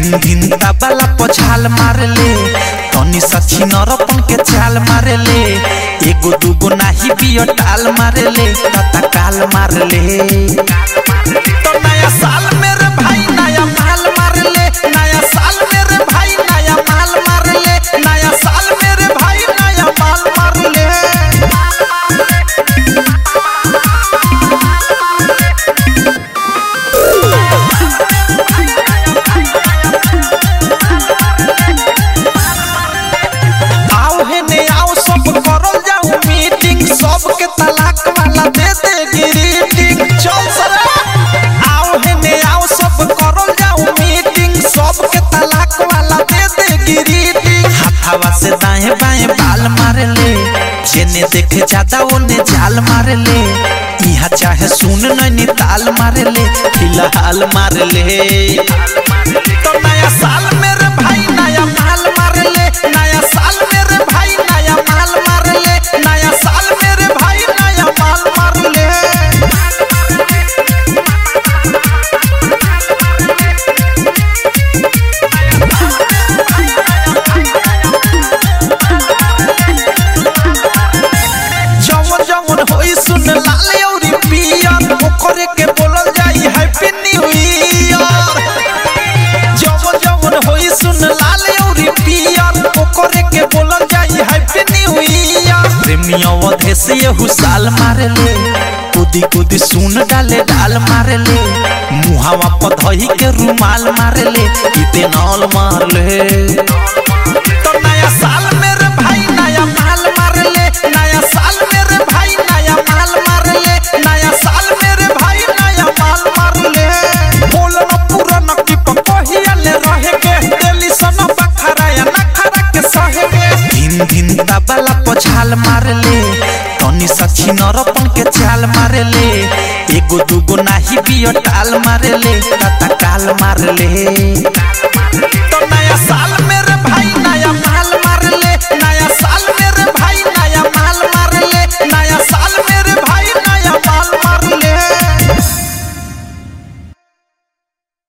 धिन धिन तबला पछाल मारले तनी सची नरपन के चाल मारले एगो दूगो नाही बियो टाल मारले तता काल मारले तो नया साल मेरे भाई नया माल मारले नया साल मेरे भाई नया माल मारले नया साल मेरे भाई नया माल मारले आओ हे ने आओ सब करल जाऊ मीटिंग सबके तलाक वाला दे दे ग्रीटिंग चल सरे आओ हे ने आओ सब करल जाऊ मीटिंग सबके तलाक वाला दे दे ग्रीटिंग हाथावा से दाएं बाएं बाल मारे ले जेने देखे ज्यादा ओने जाल मारे ले इहा चाहे सुन नैनी ताल मारे ले फिलहाल मारे ले तो नया साल मेरे भाई नया माल मार ले नया साल मेरे भाई नया माल मार ले नया साल मेरे भाई नया माल मार ले जवन जवन होई सुन लाले औरी पियर ओकरे के बोलल जाई हैप्पी न्यू ईयर जवन जवन होई सुन लाले औरी पियर ओकरे के बोलल जाई हैप्पी न्यू ईयर प्रेमिया वधे से यहू साल मारले कुदी कुदी सुन डाले डाल मारले मुहावा पधही के रुमाल मारले इते नौल मारले तो नया साल मेरे भाई नया माल मारले नया साल मेरे भाई नया माल मारले नया साल मेरे भाई नया माल मारले बोलना पूरा नकी पहिया ले रहे के दिल्ली सना बखरा या नखरा के सहे के धिन धिन तबला पछाल मारले तनी सची नरपन के चाल मारले एगो दूगो नाही बियो टाल मारले तता काल मारले तो